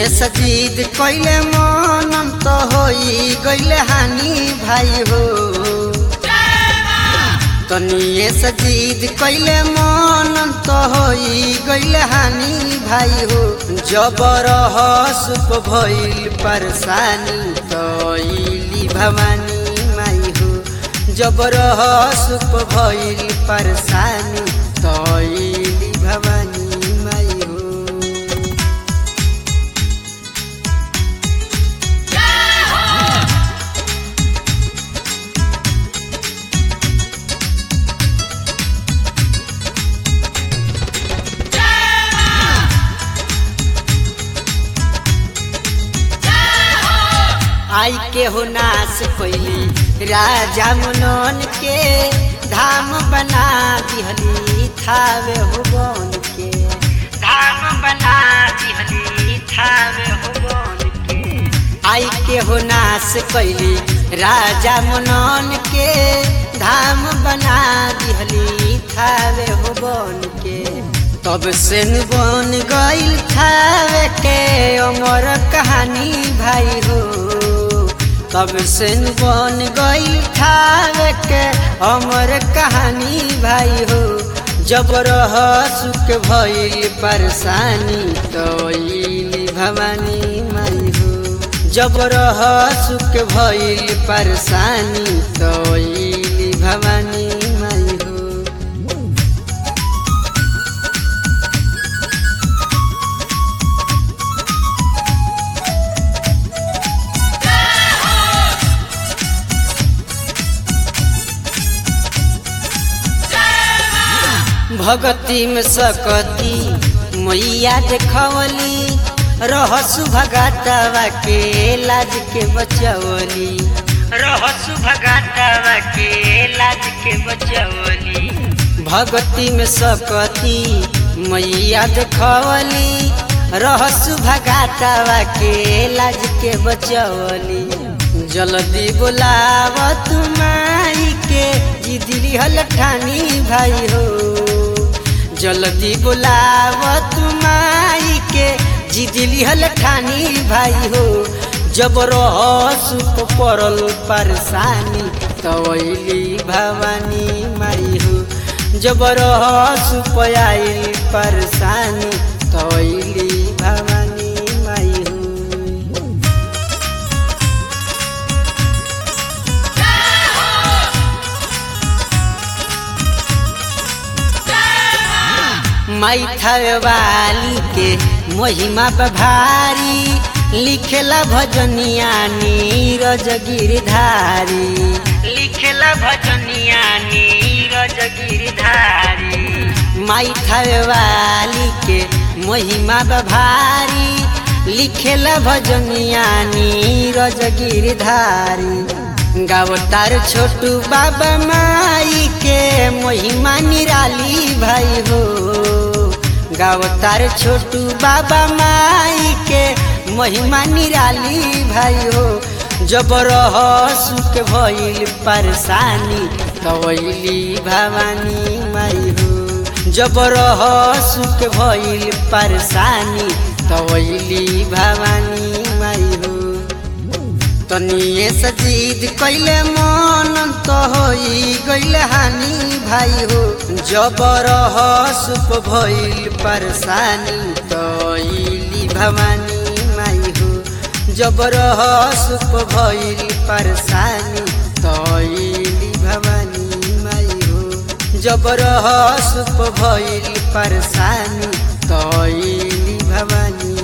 सजीद कैले मन तो होई गैले हानि भाई हो तनिए सजीद कैले मन तो होई गैले हानि भाई हो जबर सुप भइल परेशानी तैली भवानी माई हो जबर सुप भइल परेशानी तैली भवानी माई हो आई के हो नाश कैली राजा मनन के धाम बना दिहली थावे हो बन के धाम बना दिहली थावे हो बन के आई के हो नाश कैली राजा मनन के धाम बना दिहली थावे हो बन के तब से न बन गईल थावे के अमर कहानी भाई हो तब से न बन गईल थावे के अमर कहानी भाई हो जबर सुख भइल परेशानी तैली भवानी माई हो जबर सुख भइल परेशानी तैली भवानी माई हो भगती में सकती मैया देखवली रहसु भगातवा के लाज के बचवली रहसु भगातवा के लाज के बचवली भगती में सकती मैया देखवली रहसु भगातवा के लाज के बचवली जल्दी बुलाव तुम्हारी के जिदली हल ठानी भाई हो जल्दी बुलाव तुम्हारी के जिदली हल ठानी भाई हो जबर सुख पड़ल परेशानी तवैली भवानी माई हो जबर सुख आइल परेशानी तवैली भवानी माई हो माई वाली के महिमा भारी लिखेला भजनिया नीरज गिरधारी लिखेला भजनिया नीरज गिरधारी माई वाली के महिमा भारी लिखेला भजनिया नीरज गिरधारी गावतार छोटू बाबा माई के महिमा निराली भाई हो गावतार छोटू बाबा माई के महिमा निराली भाई हो जबर सुख भइल परेशानी तवैली भवानी माई हो जबर सुख भइल परेशानी तवैली भवानी माई हो तनिए सजीद कैले मन तो होई गैले हानि भाई हो जबर सुप भइल परेशानी तैली भवानी माई हो जबर सुप भइल परेशानी तैली भवानी माई हो जबर सुप भइल परेशानी तैली भवानी